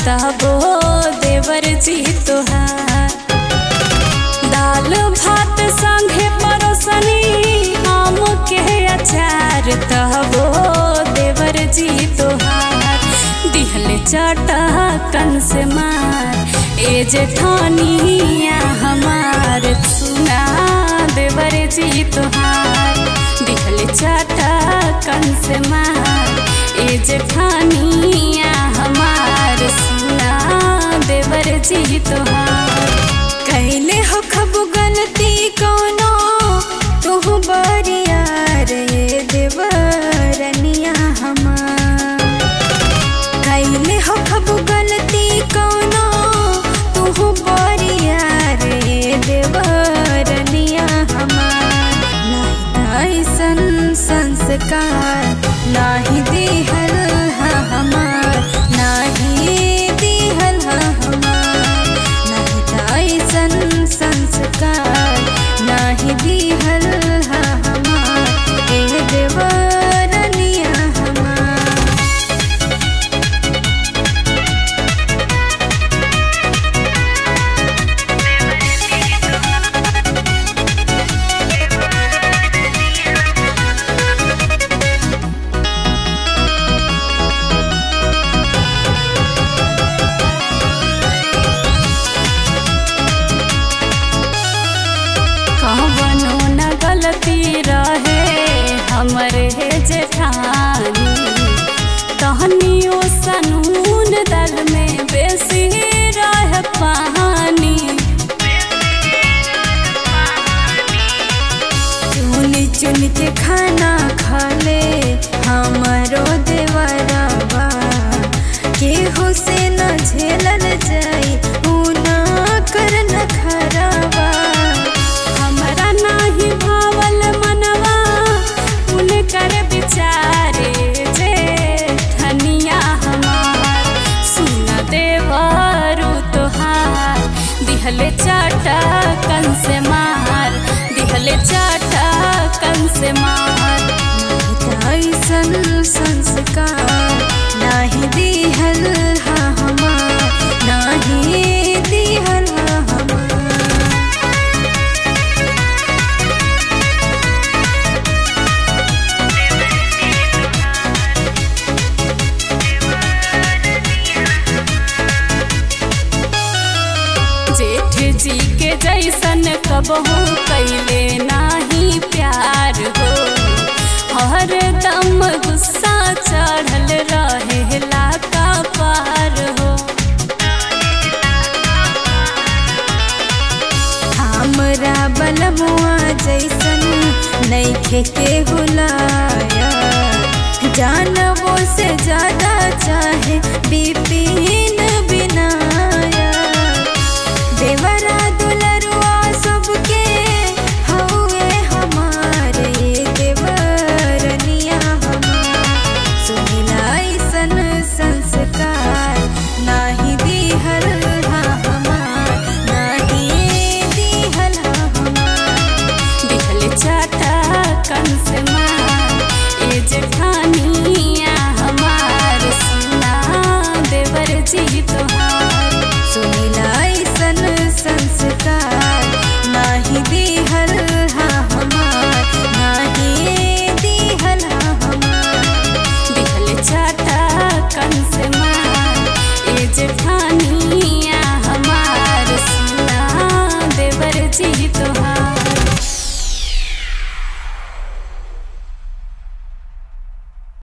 तबो देवर जी तोहार दाल भात संगे परोसनी आम के अचार तबो देवर जी तोहार दिहले चाटा कन से मार ए जेठानिया हमार सुना देवर जी तोहार दिहले चाटा कन से मार ए जेठानिया हमार सुना देवर जी तोहार कैले हो खब गलती कोनो तू बरिया रे देवरनिया हमार कैले हो खब गलती कोनो तू बरिया रे देवरनिया हमार नहीं ऐसन संस्कार नाही दिहल हा हमार नाही दिहल हा हमार नहीं ऐसन संस्कार नाही दिहल हा हमार ए देवरनिया हमार कवनो न गलती रहे हमरे हे जेठानी तहनियो सनून दल में बेसी रह पानी चुन चुन के खाना खाले हमरो देवरवा केहू से न झेलल जाई ऊ ना करन खराबा हमरा नाही भावल मनवा उनकर विचारे जे ठनिया हमार सुन देवरु तोहार दिहले चाटा कन से मार दिहले चाटा कन से मार ऐसन संस्कार नाही दिहल हा हमार नाही दिहल हा हमार जेठ जी के जैसन कबहू कैले नाही प्यार हो हर दम गुस्सा चढ़ल रहे का पार हो हमरा बलमुआ जैसन नैखे के हुलाया जानबो से ज्यादा चाहे बिपिन